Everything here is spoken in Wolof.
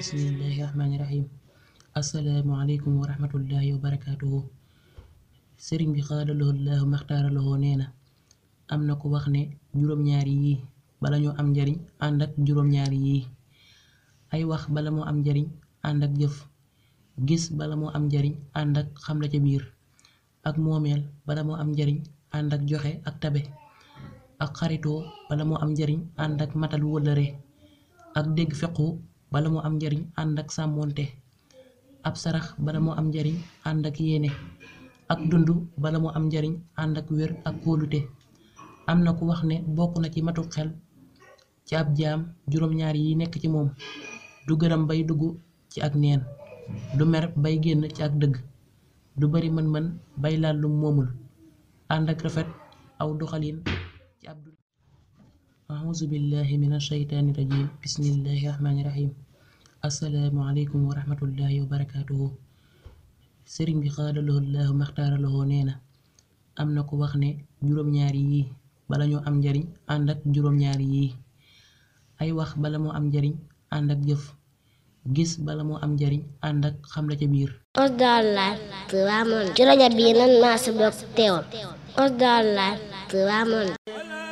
bismillahi rahmaani rahim asalaamualeykum wa rahmatullahi wa barakaatuhu sëriñ bi xaadaloo laahu maxtaaraloo nee na am na ku wax ne juróom-ñaari yii bala ñoo am njariñ ànd ak juróom-ñaari yii ay wax bala moo am njariñ ànd ak jëf gis bala moo am njariñ ànd ak xam la ca biir ak moomeel bala moo am njariñ ànd ak joxe ak tabe ak xaritoo bala moo am njariñ ànd ak matal wëllëre ak dégg fequ bala moo am njariñ ànd ak sàmmoonte ab sarax bala moo am njariñ ànd ak yéene ak dund bala moo am njariñ ànd ak wér ak kóolute am na ku wax ne bokk na ci matu xel ci ab jaam juróom-ñaar yi nekk ci moom du gërëm bay dugg ci ak neen du mer bay génn ci ak dëgg du bari mën-mën bay laal lu moomul ànd ak rafet aw doxalin ci ab dund auzu billahi min ashaytaani rajim bismillahi rahmaani rahim assalaamu aleykum wa rahmatullahi wa barakaatuhu sëriñ bi xaadaloo laahu maxtaaraloo nee na am na ku wax ne juróom-ñaari yii bala ñoo am njariñ ànd ak juróom-ñaari yii ay wax bala moo am njariñ ànd ak jëf gis bala moo am njariñ ànd ak xam la ca biir Osdar Live Ramon ci rajo bii nan maa sa bokk teewul Osdar Live Ramon